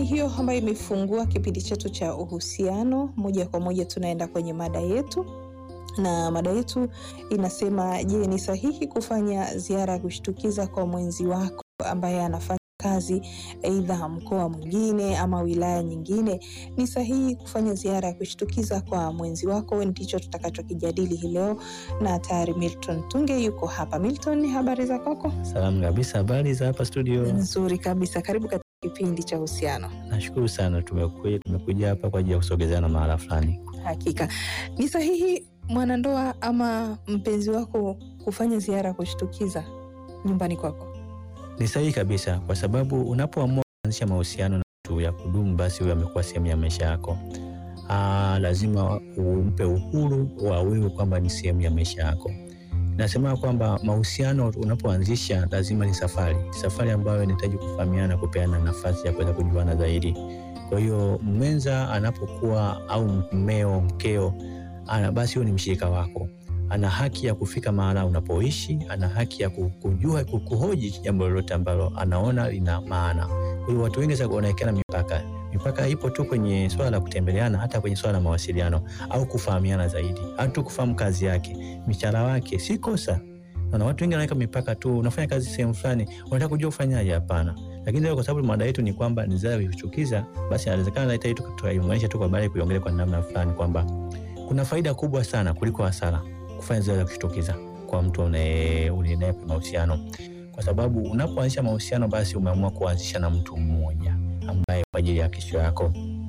ni hiyo ambayo imefungua kipindi chetu cha uhusiano. Moja kwa moja tunaenda kwenye mada yetu, na mada yetu inasema, je, ni sahihi kufanya ziara ya kushtukiza kwa mwenzi wako ambaye anafanya kazi aidha mkoa mwingine ama wilaya nyingine? Ni sahihi kufanya ziara ya kushtukiza kwa mwenzi wako? Ndicho tutakachokijadili hii leo, na tayari Milton Tunge yuko hapa. Milton, habari za kwako? Salamu kabisa. Habari za hapa studio? Nzuri kabisa, karibu katika kipindi cha uhusiano. Nashukuru sana, tumekuja tumekuja hapa kwa ajili ya kusogezeana mahala fulani. Hakika ni sahihi mwanandoa ama mpenzi wako kufanya ziara ya kushtukiza nyumbani kwako? Ni sahihi kabisa, kwa sababu unapoamua kuanzisha mahusiano na mtu ya kudumu, basi huyo amekuwa sehemu ya maisha yako. Aa, lazima umpe uhuru wa wewe kwamba ni sehemu ya maisha yako. Nasema kwamba mahusiano unapoanzisha lazima ni safari, safari ambayo inahitaji kufahamiana, kupeana nafasi ya kuweza kujuana zaidi. Kwa hiyo mwenza anapokuwa au mmeo, mkeo, ana basi huyo ni mshirika wako, ana haki ya kufika mahala unapoishi, ana haki ya kujua, kuhoji jambo lolote ambalo anaona lina maana. Kwa hiyo watu wengi sasa wanawekeana mipaka. Mipaka ipo tu kwenye swala la kutembeleana, hata kwenye swala la mawasiliano au kufahamiana zaidi, au tu kufahamu kazi yake, mishahara wake, si kosa. Na watu wengi wanaweka mipaka tu, unafanya kazi sehemu fulani, unataka kujua ufanyaje? Hapana. Lakini leo kwa sababu mada yetu ni kwamba ni ziara ya kushtukiza, basi inawezekana hata hii tukaiunganisha tu kwa baadaye kuiongelea kwa namna fulani kwamba kuna faida kubwa sana kuliko hasara kufanya ziara ya kushtukiza kwa mtu unaye unaye mahusiano, kwa sababu unapoanzisha mahusiano, basi umeamua kuanzisha na mtu mmoja ambaye kwa ajili ya kesho yako,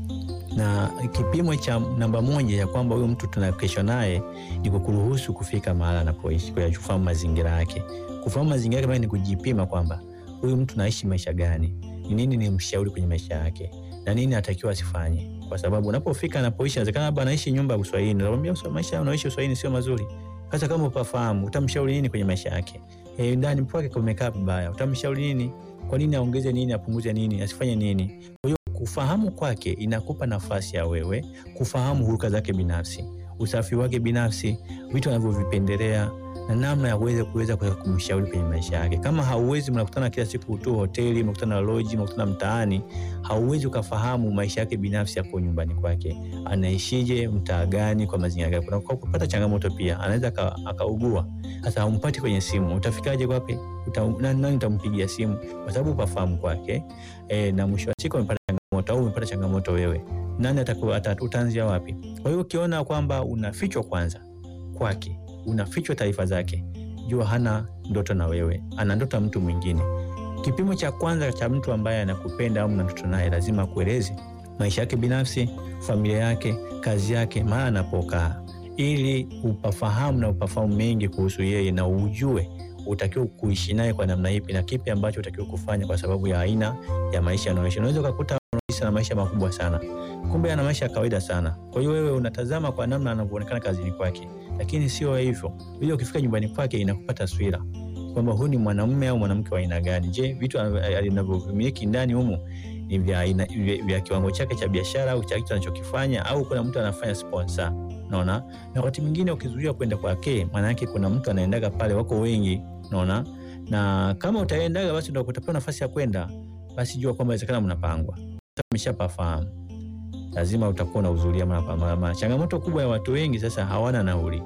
na kipimo cha namba moja ya kwamba huyo mtu tuna kesho naye ni kukuruhusu kufika mahali anapoishi, kwa kufahamu mazingira yake. Kufahamu mazingira yake ni kujipima kwamba huyu mtu naishi maisha gani, ni nini ni mshauri kwenye maisha yake na nini anatakiwa asifanye, kwa sababu unapofika anapoishi, inawezekana labda anaishi nyumba ya Uswahilini, nakwambia maisha unaoishi Uswahilini sio mazuri. Sasa kama upafahamu, utamshauri nini kwenye maisha yake? Eh, ndani kwake kumekaa vibaya, utamshauri nini? Kwa nini aongeze nini, apunguze nini, asifanye nini? Kwa hiyo kufahamu kwake inakupa nafasi ya wewe kufahamu huruka zake binafsi, usafi wake binafsi, vitu anavyovipendelea na namna ya kuweza kuweza kumshauri kwenye maisha yake. Kama hauwezi, mnakutana kila siku tu hoteli, mnakutana loji, mnakutana mtaani, hauwezi ukafahamu maisha yake binafsi yako nyumbani kwake, anaishije, mtaa gani, kwa mazingira gani. Kuna kupata changamoto pia, anaweza akaugua. Sasa haumpati kwenye simu, utafikaje kwake? Uta, nani utampigia simu? Kwa sababu upafahamu kwake e, na mwisho wa siku umepata changamoto au umepata changamoto wewe, nani utaanzia wapi? Kwa hiyo ukiona kwamba unafichwa kwanza kwake unafichwa taarifa zake, jua hana ndoto na wewe, ana ndoto mtu mwingine. Kipimo cha kwanza cha mtu ambaye anakupenda au mna ndoto naye, lazima akueleze maisha yake binafsi, familia yake, kazi yake, mahali anapokaa, ili upafahamu na upafahamu mengi kuhusu yeye na ujue utakiwa kuishi naye kwa namna ipi na kipi ambacho utakiwa kufanya kwa sababu ya aina ya maisha anayoishi. Unaweza ukakuta anaishi na maisha makubwa sana, kumbe ana maisha ya kawaida sana. Kwa hiyo wewe unatazama kwa namna anavyoonekana kazini kwake lakini sio hivyo. Ili ukifika nyumbani kwake inakupa taswira kwamba huyu ni mwanamume au mwanamke wa aina gani. Je, vitu anavyovimiliki ndani humu ni vya aina vya kiwango chake cha biashara au cha kitu anachokifanya, au kuna mtu anafanya sponsor? Naona na wakati mwingine ukizuia kwenda kwake, maana yake kuna mtu anaendaga pale, wako wengi, naona na kama utaendaga, basi ndio utapewa nafasi ya kwenda, basi jua kwamba inawezekana mnapangwa, umeshapafahamu lazima utakuwa unahudhuria mara kwa mara. Changamoto kubwa ya watu wengi sasa hawana nauli.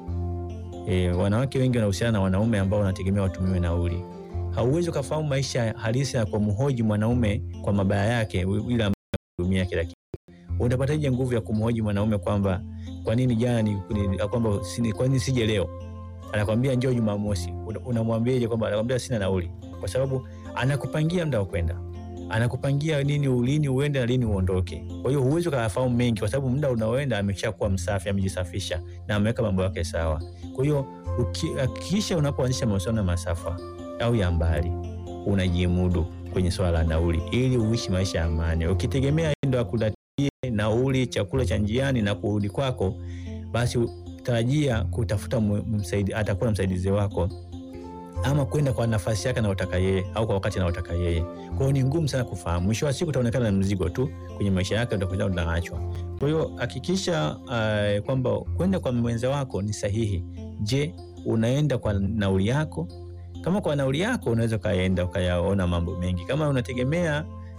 E, wanawake wengi wanahusiana na wanaume ambao wanategemea watumiwe nauli. Hauwezi ukafahamu maisha halisi na kwa mhoji mwanaume kwa mabaya yake ile ambayo kila kitu. Utapataje nguvu ya kumhoji mwanaume kwamba kwa nini jana ni kwamba kwa nini sije leo? Anakwambia njoo Jumamosi. Unamwambiaje kwamba anakwambia sina nauli? Kwa sababu anakupangia muda wa kwenda anakupangia nini, ulini uende na lini uondoke. Kwa hiyo huwezi ukafahamu mengi, kwa sababu muda unaoenda ameshakuwa msafi, amejisafisha na ameweka mambo yake sawa. Kwa hiyo hakikisha unapoanzisha mahusiano ya masafa au ya mbali, unajimudu kwenye swala la nauli, ili uishi maisha ya amani. Ukitegemea ndo akulatie nauli, chakula cha njiani na kurudi kwako, basi tarajia kutafuta msaidi, atakuwa msaidizi wako ama kwenda kwa nafasi yake anayotaka yeye au kwa wakati anaotaka yeye. Kwa hiyo ni ngumu sana kufahamu. Mwisho wa siku utaonekana na mzigo tu kwenye maisha yake, utakuja unaachwa. Kwa hiyo hakikisha uh, kwamba kwenda kwa mwenza wako ni sahihi. Je, unaenda kwa nauli yako? Kama kwa nauli yako unaweza ukaenda ukayaona mambo mengi. Kama unategemea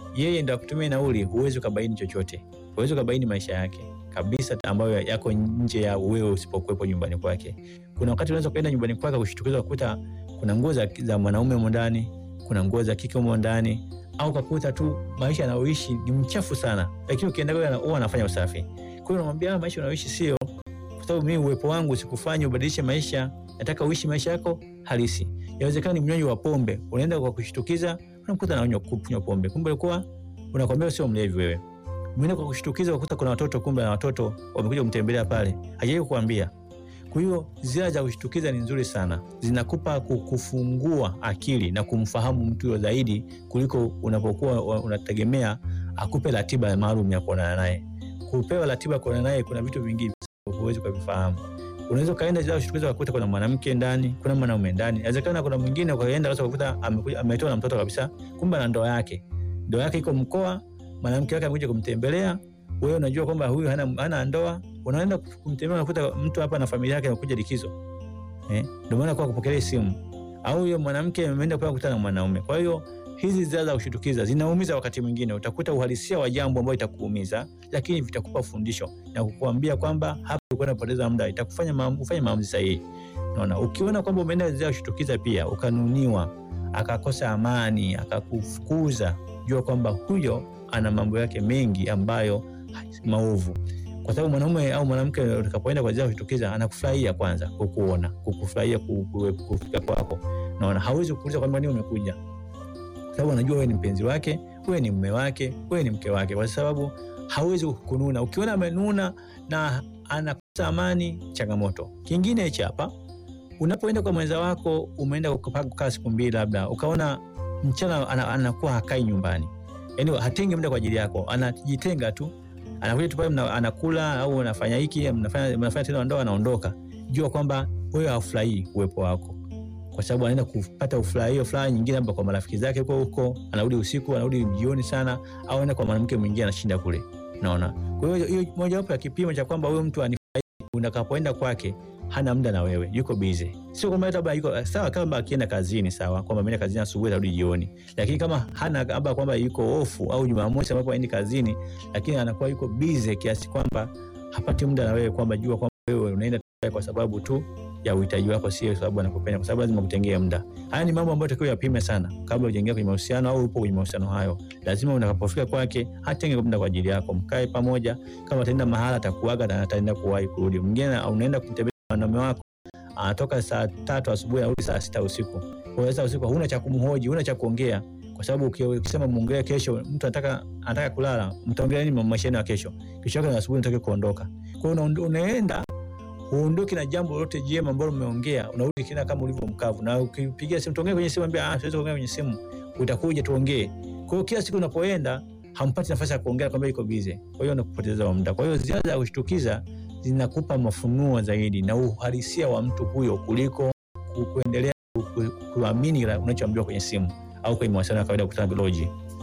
yeye ndo akutumia nauli, huwezi ukabaini chochote, huwezi ukabaini maisha yake kabisa ambayo yako nje ya wewe usipokuwepo nyumbani kwake. Kuna wakati unaweza ukaenda nyumbani kwake kushtukizwa kukuta kuna nguo za, za mwanaume humo ndani, kuna nguo za kike humo ndani, au kakuta tu maisha anayoishi ni mchafu sana, lakini ukienda kwake huwa anafanya usafi. Kwa hiyo unamwambia maisha unayoishi sio, kwa sababu mimi uwepo wangu sikufanya ubadilishe maisha, nataka uishi maisha yako halisi. Inawezekana ni mnywaji wa pombe, unaenda kwa kushtukiza, unamkuta anaonywa kunywa pombe, kumbe alikuwa unakwambia sio mlevi wewe. Umeenda kwa kushtukiza, ukakuta kuna watoto, kumbe na watoto wamekuja kumtembelea pale, hajai kukuambia. Kwa hiyo ziara za kushtukiza ni nzuri sana, zinakupa kufungua akili na kumfahamu mtu zaidi kuliko unapokuwa unategemea akupe ratiba maalum ya kuonana naye. Kupewa ratiba ya kuonana naye, kuna vitu vingi huwezi kuvifahamu. Unaweza ukaenda ziara kushtukiza ukakuta kuna mwanamke ndani, kuna mwanaume ndani. Inawezekana kuna mwingine ukaenda sasa ukakuta ametoa na mtoto kabisa, kumbe na ndoa yake, ndoa yake iko mkoa, mwanamke wake amekuja kumtembelea wewe unajua kwamba huyu hana, hana ndoa, unaenda kumtembea unakuta mtu hapa na familia yake amekuja likizo eh, ndio maana kwa kupokelea simu, au huyo mwanamke ameenda kwa kukutana na mwanaume. Kwa hiyo hizi ziara za kushtukiza zinaumiza, wakati mwingine utakuta uhalisia wa jambo ambalo itakuumiza, lakini vitakupa fundisho na kukuambia kwamba hapa ulikuwa unapoteza muda, itakufanya maamuzi, ufanye maamuzi sahihi. Unaona, ukiona kwamba umeenda ziara kushtukiza pia ukanuniwa, akakosa amani, akakufukuza, jua kwamba huyo ana mambo yake mengi ambayo maovu kwa sababu mwanaume au mwanamke utakapoenda kwa ziara kushtukiza, anakufurahia kwanza, kukuona, kukufurahia kufika kwako. Naona hawezi kukuuliza kwamba nini umekuja, kwa sababu anajua wewe ni mpenzi wake, wewe ni mume wake, wewe ni mke wake, kwa sababu hawezi kununa. Ukiona amenuna na anakosa amani, changamoto. Kingine hichi hapa, unapoenda kwa mwenza wako, umeenda kukaa siku mbili, labda ukaona mchana anakuwa hakai nyumbani, yani hatengi muda kwa ajili yako, anajitenga tu anakuja tu pale anakula au anafanya hiki mnafanya mnafanya tendo la ndoa, anaondoka. Jua kwamba wewe hafurahii uwepo wako, kwa sababu anaenda kupata ufurahio fulani nyingine, labda kwa marafiki zake huko huko, anarudi usiku, anarudi jioni sana, au anaenda kwa mwanamke mwingine anashinda kule, naona. Kwa hiyo hiyo mojawapo ya kipimo cha kwamba huyo mtu anifurahii, unakapoenda kwake hana muda na wewe, yuko busy. Sio kwamba labda yuko sawa, kama akienda kazini sawa, kwamba ameenda kazini asubuhi arudi jioni, lakini kama hana labda kwamba yuko ofu au Jumamosi ambapo aendi kazini, lakini anakuwa yuko busy kiasi kwamba hapati muda na wewe, kwamba jua kwamba wewe unaenda kwa sababu tu ya uhitaji wako, sio sababu anakupenda, kwa sababu lazima kutengee muda. Haya ni mambo ambayo takiwa yapime sana kabla hujaingia kwenye mahusiano au upo kwenye mahusiano hayo. Lazima unakapofika kwake hatenge muda kwa ajili yako, mkae pamoja. Kama ataenda mahala atakuaga na ataenda kuwahi kurudi. Mwingine unaenda kumtembelea mwanaume wako anatoka saa tatu asubuhi anarudi saa sita usiku. Kwa hiyo usiku huna cha kumhoji, huna cha kuongea, kwa sababu ukisema muongee kesho, mtu anataka anataka kulala, mtaongea nini maisha yenu ya kesho? Kesho yake asubuhi unataka kuondoka. Kwa hiyo unaenda uondoke na jambo lolote jema ambalo mmeongea, unarudi kina kama ulivyo mkavu, na ukipigia simu tuongee kwenye simu, ambia ah, siwezi kuongea kwenye simu, utakuja tuongee. Kwa hiyo kila siku unapoenda hampati nafasi ya kuongea, kwamba iko busy, kwa hiyo unakupoteza muda. Kwa hiyo ziara za kushtukiza zinakupa mafunuo zaidi na uhalisia wa mtu huyo kuliko kuendelea kuamini unachoambiwa kwenye simu au kwenye mawasiliano ya kawaida kukutana bioloji.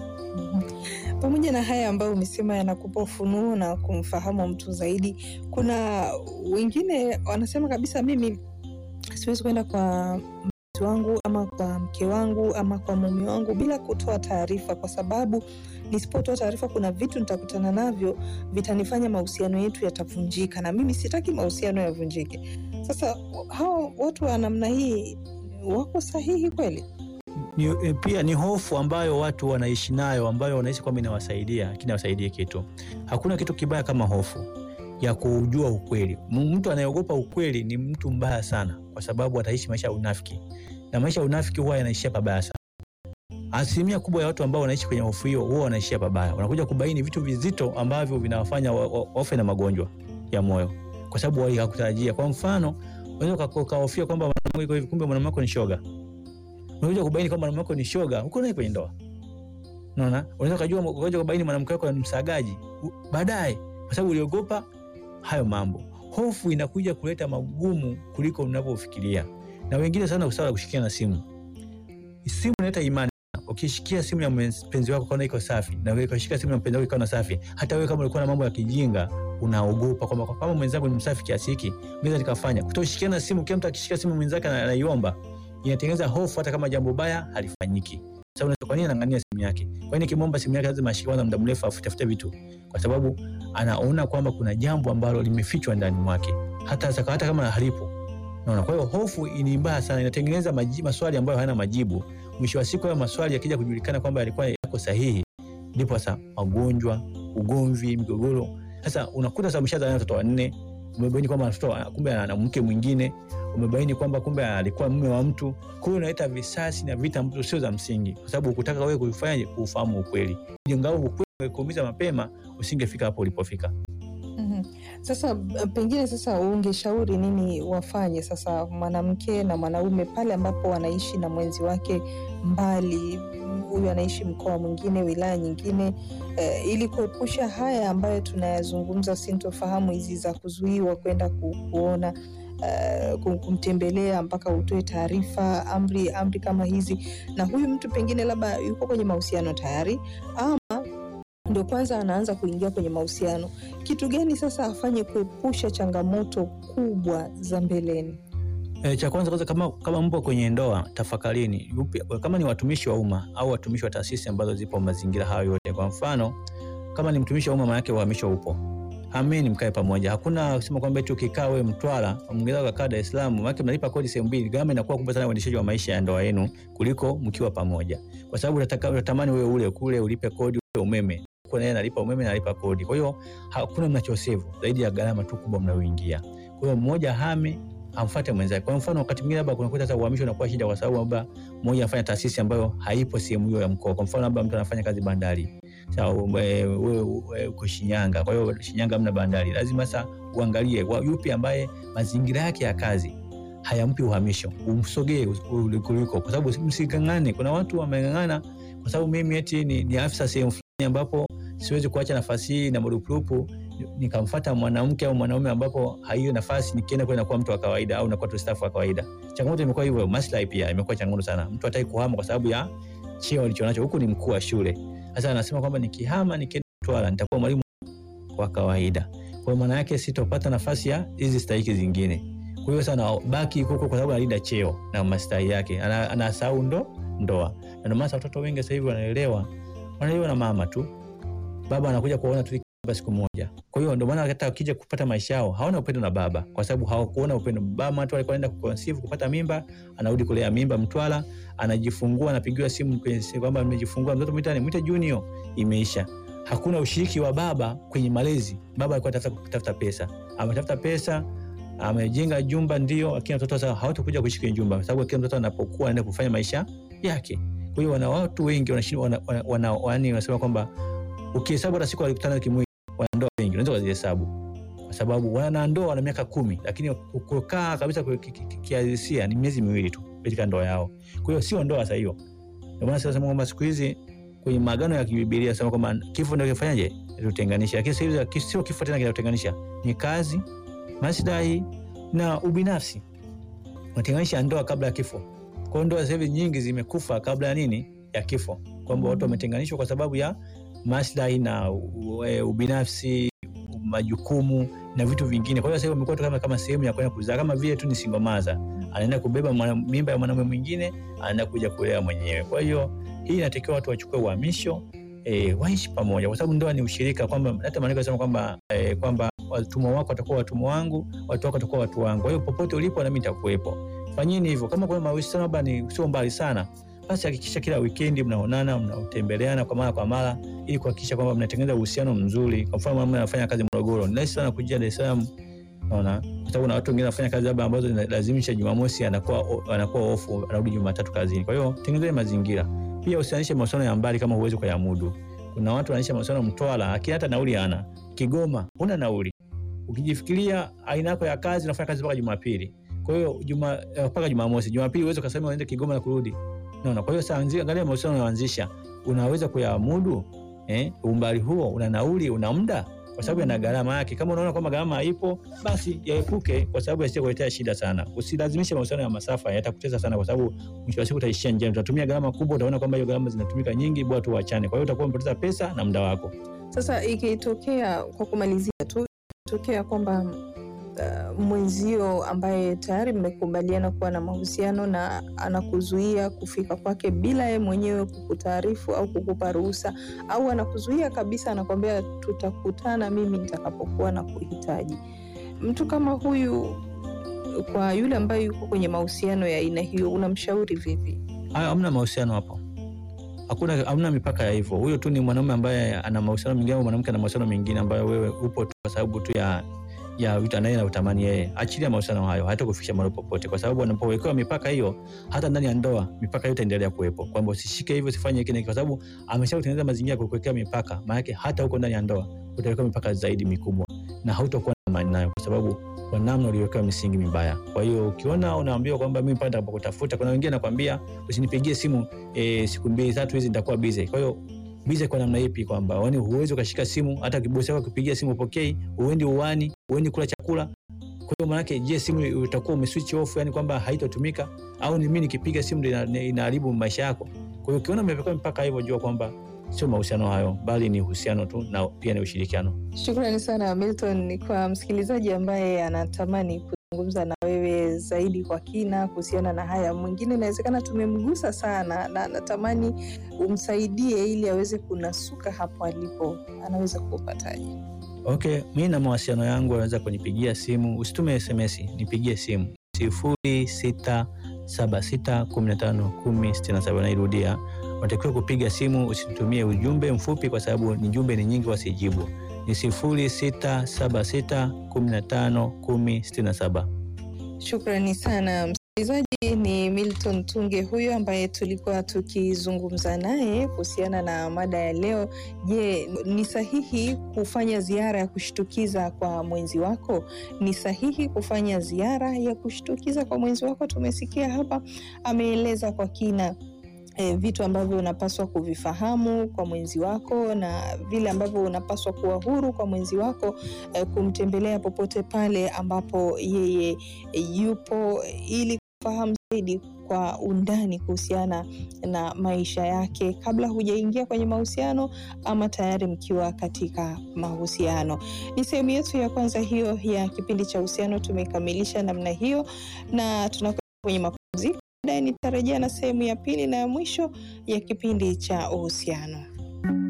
Pamoja na haya ambayo umesema yanakupa ufunuo na kumfahamu mtu zaidi, kuna wengine wanasema kabisa, mimi siwezi kwenda kwa mtu wangu ama kwa mke wangu ama kwa mume wangu bila kutoa taarifa, kwa sababu nisipotoa taarifa, kuna vitu nitakutana navyo vitanifanya mahusiano yetu yatavunjika, na mimi sitaki mahusiano yavunjike. Sasa hao watu wa namna hii wako sahihi kweli? Ni, pia ni hofu ambayo watu wanaishi nayo, ambayo wanaishi kwamba inawasaidia, lakini hawasaidii kitu. Hakuna kitu kibaya kama hofu ya kujua ukweli. Mtu anayeogopa ukweli ni mtu mbaya sana, kwa sababu ataishi maisha ya unafiki, na maisha ya unafiki huwa yanaishia pabaya sana. Asilimia kubwa ya watu ambao wanaishi kwenye hofu hiyo huwa wanaishia pabaya, wanakuja kubaini vitu vizito ambavyo vinawafanya wafe na magonjwa ya moyo, kwa sababu wao hakutarajia. Kwa mfano, unaweza ukahofia kwamba mwanamke yuko hivi, kumbe mwanamke ni shoga unakuja kubaini kwamba mwanamke wako ni shoga, uko naye kwenye ndoa. Unaona, unaweza kujua ukaja kubaini mwanamke wako ni msagaji baadaye, kwa sababu uliogopa hayo mambo. Hofu inakuja kuleta magumu kuliko unavyofikiria, na wengine sana usawa kushikia na simu. Simu inaleta imani. Ukishikia simu ya mpenzi wako kaona iko safi, na wewe ukashika simu ya mpenzi wako ikaona safi, hata wewe kama ulikuwa na mambo ya kijinga unaogopa kwamba kama mwenzangu ni msafi kiasi hiki, mimi nikafanya. Kutoshikiana simu, kila mtu akishika simu mwenzake anaiomba inatengeneza hofu hata kama jambo baya halifanyiki. Sababu kwa nini anang'ania simu yake? Kwa nini nikimwomba simu yake lazima ashike kwanza muda mrefu afutafute vitu? Kwa sababu anaona kwamba kuna jambo ambalo limefichwa ndani mwake, hata saka, hata kama halipo. Unaona, kwa hiyo hofu ni mbaya sana, inatengeneza maji, maswali ambayo hayana majibu. Mwisho wa siku hayo maswali yakija kujulikana kwamba yalikuwa yako sahihi, ndipo sasa magonjwa, ugomvi, migogoro. Sasa unakuta sasa umeshazaa watoto wanne, umebaini kwamba mtoto kumbe ana mke mwingine, umebaini kwamba kumbe alikuwa mume wa mtu. Kwa hiyo unaleta visasi na vita ambazo sio za msingi, kwa sababu ukutaka wewe kuifanya kuufahamu ukweli. Ingawa ukweli ungekuumiza mapema, usingefika hapo ulipofika. Mhm. Sasa b- pengine sasa ungeshauri nini wafanye sasa mwanamke na mwanaume pale ambapo wanaishi na mwenzi wake mbali, mm, huyu anaishi mkoa mwingine, wilaya nyingine, eh, ili kuepusha haya ambayo tunayazungumza, sintofahamu hizi za kuzuiwa kwenda ku, kuona eh, kum- kumtembelea mpaka utoe taarifa, amri amri kama hizi, na huyu mtu pengine labda yuko kwenye mahusiano tayari ama ndio kwanza anaanza kuingia kwenye mahusiano. Kitu gani sasa afanye kuepusha changamoto kubwa za mbeleni? E, cha kwanza kwanza, kama, kama mpo kwenye ndoa tafakarini, yupi, kama ni watumishi wa umma au watumishi wa taasisi ambazo zipo mazingira hayo yote. Kwa mfano kama ni mtumishi wa umma, maanake uhamisho upo, hameni, mkae pamoja. Hakuna kusema kwamba eti ukikaa wewe Mtwara mwingine ukakaa Dar es Salaam, maanake mnalipa kodi sehemu mbili. Gharama inakuwa kubwa sana uendeshaji wa maisha ya ndoa yenu kuliko mkiwa pamoja, kwa sababu unataka unatamani wewe ule kule ulipe kodi ule umeme kwa naye analipa umeme na analipa kodi. Kwa hiyo hakuna mnachosevu zaidi ya gharama tu kubwa mnayoingia. Kwa hiyo mmoja hame amfuate mwenzake. Kwa mfano wakati mwingine labda kunakuta sasa uhamisho unakuwa shida, kwa sababu labda mmoja anafanya taasisi ambayo haipo sehemu hiyo ya mkoa. Kwa mfano labda mtu anafanya kazi bandari, sasa wewe wewe uko Shinyanga, kwa hiyo Shinyanga hamna bandari, lazima sasa uangalie wa- yupi ambaye mazingira yake ya kazi hayampi uhamisho, umsogee kuliko, kwa sababu msigangane. Kuna watu wameng'ang'ana kwa sababu mimi eti ni, ni afisa sehemu fulani ambapo siwezi kuacha nafasi hii na marupurupu nikamfata mwanamke au mwanaume ambapo haiyo nafasi nikienda kule nakuwa mtu wa kawaida au nakuwa tu staff wa kawaida. Changamoto imekuwa hivyo, maslahi pia imekuwa changamoto sana. Mtu hataki kuhama kwa sababu ya cheo alichonacho, huku ni mkuu wa shule. Sasa anasema kwamba nikihama nikienda Mtwara nitakuwa mwalimu wa kawaida, kwa hiyo maana yake sitopata nafasi ya hizi stahiki zingine. Kwa hiyo sana baki huko kwa sababu analinda cheo na maslahi yake, ana- anasahau ndo ndoa, na ndio maana watoto wengi sasa hivi wanaelewa wanaelewa na mama tu, baba anakuja kuona tu baba siku moja. Kwa hiyo ndio maana hata wakija kupata maisha yao hawana upendo na baba, kwa sababu hawakuona upendo. Baba tu alikuwa anaenda kuconceive kupata mimba, anarudi kulea mimba Mtwara, anajifungua, anapigiwa simu kwenye simu kwamba amejifungua mtoto, mwitani mwite Junior, imeisha. Hakuna ushiriki wa baba kwenye malezi. Baba alikuwa anatafuta kutafuta pesa, ametafuta pesa amejenga jumba ndio, lakini watoto sasa hawatakuja kuishi kwenye jumba, kwa sababu kila mtoto anapokuwa anaenda kufanya maisha yake. Kwa hiyo wana watu wengi wanashinda wana, wana, wana, wana, wanasema kwamba ukihesabu hata siku walikutana kimwili, wanandoa wengi unaweza kuzihesabu, kwa sababu wanandoa wana miaka kumi, lakini kukaa kabisa kwa ki- ki- ki- kihalisia ni miezi miwili tu katika ndoa yao. Kwa hiyo sio ndoa sasa hiyo. Ndio maana sasa nasema kwamba siku hizi kwenye maagano ya kibibilia sema kwamba kifo ndio kifanyaje tutenganisha, lakini sasa hivi sio kifo tena kinatutenganisha, ni kazi, maslahi na ubinafsi. Unatenganisha ndoa kabla ya kifo. Kwa hiyo ndoa sasa hivi nyingi zimekufa kabla ya nini? Ya kifo, kwamba watu wametenganishwa kwa sababu ya maslahi na u- e, ubinafsi, majukumu na vitu vingine. Kwa hiyo sasa hivi wamekuwa tu kama, kama sehemu ya kwenda kuzaa, kama vile tu ni single mother, anaenda kubeba mwana- mimba ya mwanaume mwingine, anaenda kuja kulea mwenyewe. Kwa hiyo hii inatakiwa watu wachukue uhamisho e, waishi pamoja, kwa sababu ndoa ni ushirika, kwamba hata maandiko yanasema kwamba e, kwamba watumwa wako watakuwa watumwa wangu, watu wako watakuwa watu wangu. Kwa hiyo popote ulipo nami nitakuwepo. Fanyeni hivyo. Kama kuna mahusiano labda ni sio mbali sana, basi hakikisha kila wikendi mnaonana, mnatembeleana kwa mara kwa mara, ili kuhakikisha kwamba mnatengeneza uhusiano mzuri. Kwa mfano, mama anafanya kazi Morogoro, ni rahisi sana kuja Dar es Salaam, naona kwa sababu na watu wengine wanafanya kazi labda ambazo zinalazimisha Jumamosi anakuwa anakuwa ofu, anarudi Jumatatu kazini. Kwa hiyo tengenezeni mazingira. Pia usianishe mahusiano ya mbali kama huwezi kuyamudu. Kuna watu wanaishi mahusiano Mtwara, lakini hata nauli hana. Kigoma huna nauli. Ukijifikiria aina yako ya kazi, unafanya kazi mpaka Jumapili. Kwa hiyo juma eh, mpaka Jumamosi, Jumapili uweze ukasema uende Kigoma na kurudi. Unaona? Kwa hiyo sasa anzia, angalia mahusiano unayoanzisha, unaweza kuyamudu eh, umbali huo, una nauli, una muda, kwa sababu yana gharama yake. Kama unaona kwamba gharama haipo, basi yaepuke, kwa sababu yasije kuletea shida sana. Usilazimishe mahusiano ya masafa, yatakutesa sana, kwa sababu mwisho wa siku utaishia njiani, utatumia gharama kubwa, utaona kwamba hiyo gharama zinatumika nyingi, bora tu uachane. Kwa hiyo utakuwa umepoteza pesa na muda wako. Sasa ikitokea, kwa kumalizia tu, ikitokea kwamba uh, mwenzio ambaye tayari mmekubaliana kuwa na mahusiano na anakuzuia kufika kwake bila yeye mwenyewe kukutaarifu au kukupa ruhusa, au anakuzuia kabisa, anakwambia tutakutana mimi nitakapokuwa na kuhitaji. Mtu kama huyu, kwa yule ambaye yuko kwenye mahusiano ya aina hiyo, unamshauri vipi? Hayo hamna mahusiano hapo, hakuna hamna mipaka ya hivyo. Huyo tu ni mwanaume ambaye ana mahusiano mengine au mwanamke ana mahusiano mengine ambayo wewe upo tu kwa sababu tu ya ya vitu anaye na utamani yeye. Achilia mahusiano hayo, hata kufikisha mahali popote, kwa sababu anapowekewa mipaka hiyo, hata ndani ya ndoa mipaka hiyo itaendelea kuwepo, kwamba usishike hivyo, usifanye hiki na hiki, kwa sababu ameshakutengeneza mazingira ya kukuwekea mipaka. Maana yake hata huko ndani ya ndoa utawekewa mipaka zaidi mikubwa, na hautakuwa na amani nayo, kwa sababu kwa namna uliwekewa misingi mibaya. Kwa hiyo ukiona unaambiwa kwamba mimi pale nitakapokutafuta, kuna wengine nakwambia usinipigie simu e, siku mbili tatu hizi nitakuwa busy. Kwa hiyo busy kwa namna ipi? Kwamba yani huwezi ukashika simu, hata kibosi wako akipigia simu upokei, uendi uwani, uendi kula chakula. Kwa hiyo maanake, je, simu utakuwa umeswitch off, yani kwamba haitotumika, au ni mimi nikipiga simu ndio ina- inaharibu maisha yako? Kwa hiyo ukiona umewekewa mpaka hivyo, jua kwamba sio mahusiano hayo, bali ni uhusiano tu na pia ni ushirikiano. Shukrani sana Milton. Kwa msikilizaji ambaye anatamani kuzungumza na wewe zaidi kwa kina kuhusiana na haya, mwingine inawezekana tumemgusa sana na anatamani umsaidie ili aweze kunasuka hapo alipo, anaweza kupataje? Okay, mi na mawasiliano yangu wanaweza kunipigia simu, usitume SMS, nipigie simu sifuri sita saba sita kumi na tano kumi sitini na saba. Nairudia, unatakiwa kupiga simu, usitumie ujumbe mfupi kwa sababu ni jumbe ni nyingi, wasijibu. Ni sifuri sita saba sita kumi na tano kumi sitini na saba. Shukrani sana msikilizaji. Ni Milton Tunge huyo ambaye tulikuwa tukizungumza naye kuhusiana na mada ya leo. Je, ni sahihi kufanya ziara ya kushtukiza kwa mwenzi wako? Ni sahihi kufanya ziara ya kushtukiza kwa mwenzi wako? Tumesikia hapa ameeleza kwa kina E, vitu ambavyo unapaswa kuvifahamu kwa mwenzi wako na vile ambavyo unapaswa kuwa huru kwa mwenzi wako e, kumtembelea popote pale ambapo yeye e, yupo ili kufahamu zaidi kwa undani kuhusiana na maisha yake kabla hujaingia kwenye mahusiano ama tayari mkiwa katika mahusiano. Ni sehemu yetu ya kwanza hiyo ya kipindi cha uhusiano, tumekamilisha namna hiyo na tunakwenda kwenye mapumziko. Baadaye nitarejea na sehemu ya pili na ya mwisho ya kipindi cha uhusiano.